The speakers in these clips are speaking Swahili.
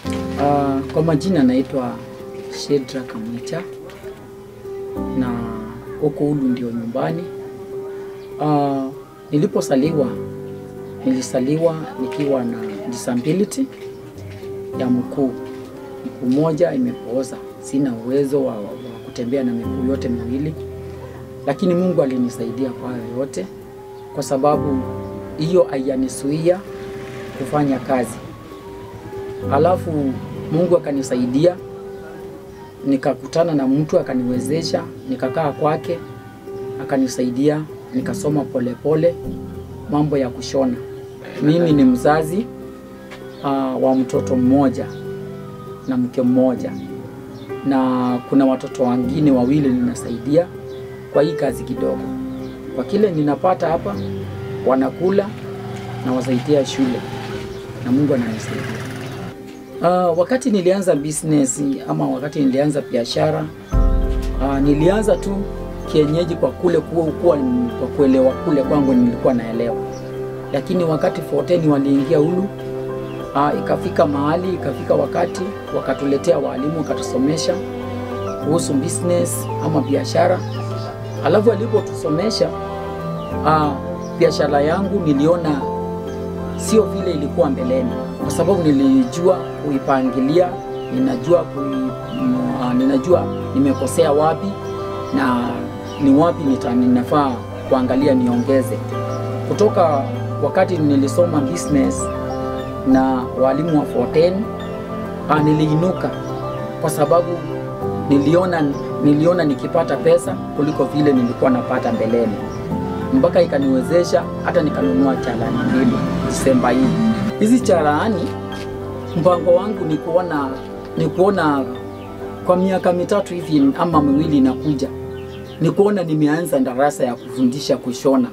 Uh, kwa majina naitwa Shedra Kamwicha na huko Ulu ndio nyumbani. Uh, niliposaliwa nilisaliwa nikiwa na disability ya mkuu, mkuu moja imepooza, sina uwezo wa, wa kutembea na miguu yote miwili, lakini Mungu alinisaidia kwa hayo yote, kwa sababu hiyo haijanisuia kufanya kazi. Alafu Mungu akanisaidia, nikakutana na mtu akaniwezesha, nikakaa kwake, akanisaidia, nikasoma polepole mambo ya kushona. Mimi ni mzazi uh, wa mtoto mmoja na mke mmoja, na kuna watoto wengine wawili ninasaidia kwa hii kazi kidogo. Kwa kile ninapata hapa, wanakula na wasaidia shule na Mungu ananisaidia. Uh, wakati nilianza business ama wakati nilianza biashara uh, nilianza tu kienyeji kwa kule kuwa, kuwa kwa kuelewa kule kwangu nilikuwa naelewa, lakini wakati 14 waliingia Ulu uh, ikafika mahali ikafika wakati wakatuletea walimu wakatusomesha kuhusu business ama biashara, alafu alipotusomesha uh, biashara yangu niliona sio vile ilikuwa mbeleni, kwa sababu nilijua kuipangilia, ninajua kui, uh, ninajua nimekosea wapi na ni wapi nita, ninafaa kuangalia niongeze. Kutoka wakati nilisoma business na walimu wa 14 uh, niliinuka kwa sababu niliona, niliona nikipata pesa kuliko vile nilikuwa napata mbeleni mpaka ikaniwezesha hata nikanunua chalani mbili Disemba hii. Hizi chalani, mpango wangu ni kuona ni kuona kwa miaka mitatu hivi ama miwili inakuja, ni kuona nimeanza darasa ya kufundisha kushona,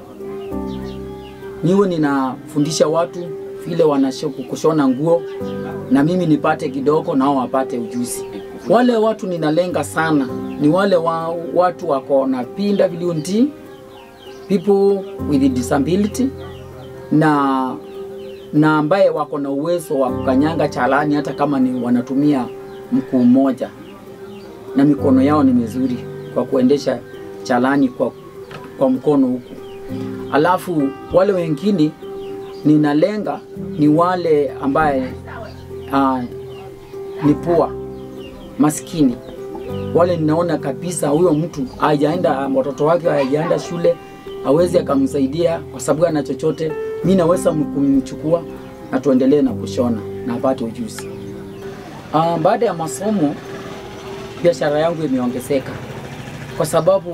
niwe ninafundisha watu vile wanashoku kushona nguo, na mimi nipate kidogo, nao wapate ujuzi. Wale watu ninalenga sana ni wale wa, watu wako na pinda viliunti people with disability na na ambaye wako na uwezo wa kukanyanga chalani hata kama ni wanatumia mkuu mmoja na mikono yao ni mizuri kwa kuendesha chalani kwa, kwa mkono huku. Alafu wale wengine ninalenga ni wale ambaye uh, ni pua maskini wale ninaona kabisa huyo mtu hajaenda, watoto wake hajaenda shule, hawezi akamsaidia kwa sababu ana chochote, mi naweza kumchukua na tuendelee na kushona na apate ujuzi. Uh, baada ya masomo biashara yangu imeongezeka kwa sababu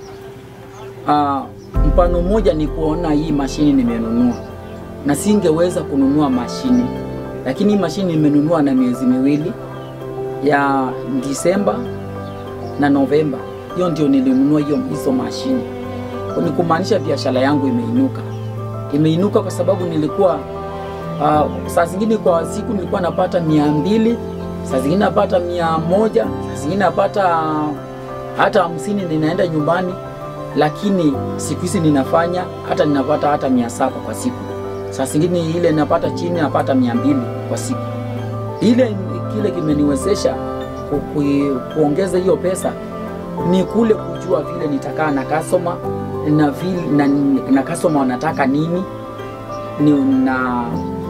uh, mfano mmoja ni kuona hii mashini nimenunua, na singeweza kununua mashini, lakini hii mashini nimenunua na miezi miwili ya Disemba na Novemba, hiyo ndio nilinunua hiyo hizo mashini. Ni kumaanisha biashara yangu imeinuka, imeinuka kwa sababu nilikuwa uh, saa zingine kwa siku nilikuwa napata mia mbili, saa zingine napata mia moja, saa zingine napata hata hamsini, ninaenda nyumbani, lakini siku hizi ninafanya hata ninapata hata mia saba kwa siku. Saa zingine ile napata chini napata mia mbili kwa siku. Ile kile kimeniwezesha ku, ku, kuongeza hiyo pesa ni kule kujua vile nitakaa na customer na vile na, na customer wanataka nini ni na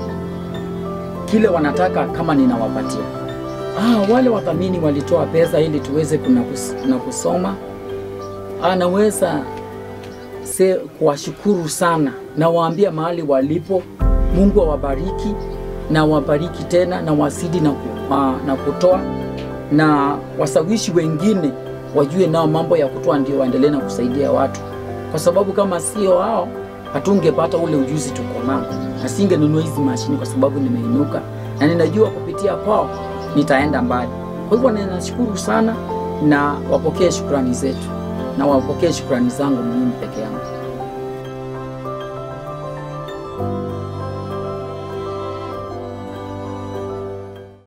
kile wanataka kama ninawapatia. Ah, wale wadhamini walitoa pesa ili tuweze kuna, kus, kuna kusoma. Ah, naweza se kuwashukuru sana na waambia mahali walipo, Mungu awabariki na wabariki tena na wasidi na, uh, na kutoa na wasawishi wengine wajue nao mambo ya kutoa, ndio waendelee na kusaidia watu, kwa sababu kama sio hao hatungepata ule ujuzi tuko nao, na singenunua hizi mashini kwa sababu nimeinuka na ninajua kupitia kwao nitaenda mbali. Kwa hivyo ninashukuru sana na wapokee shukrani zetu na wapokee shukrani zangu mimi peke yangu.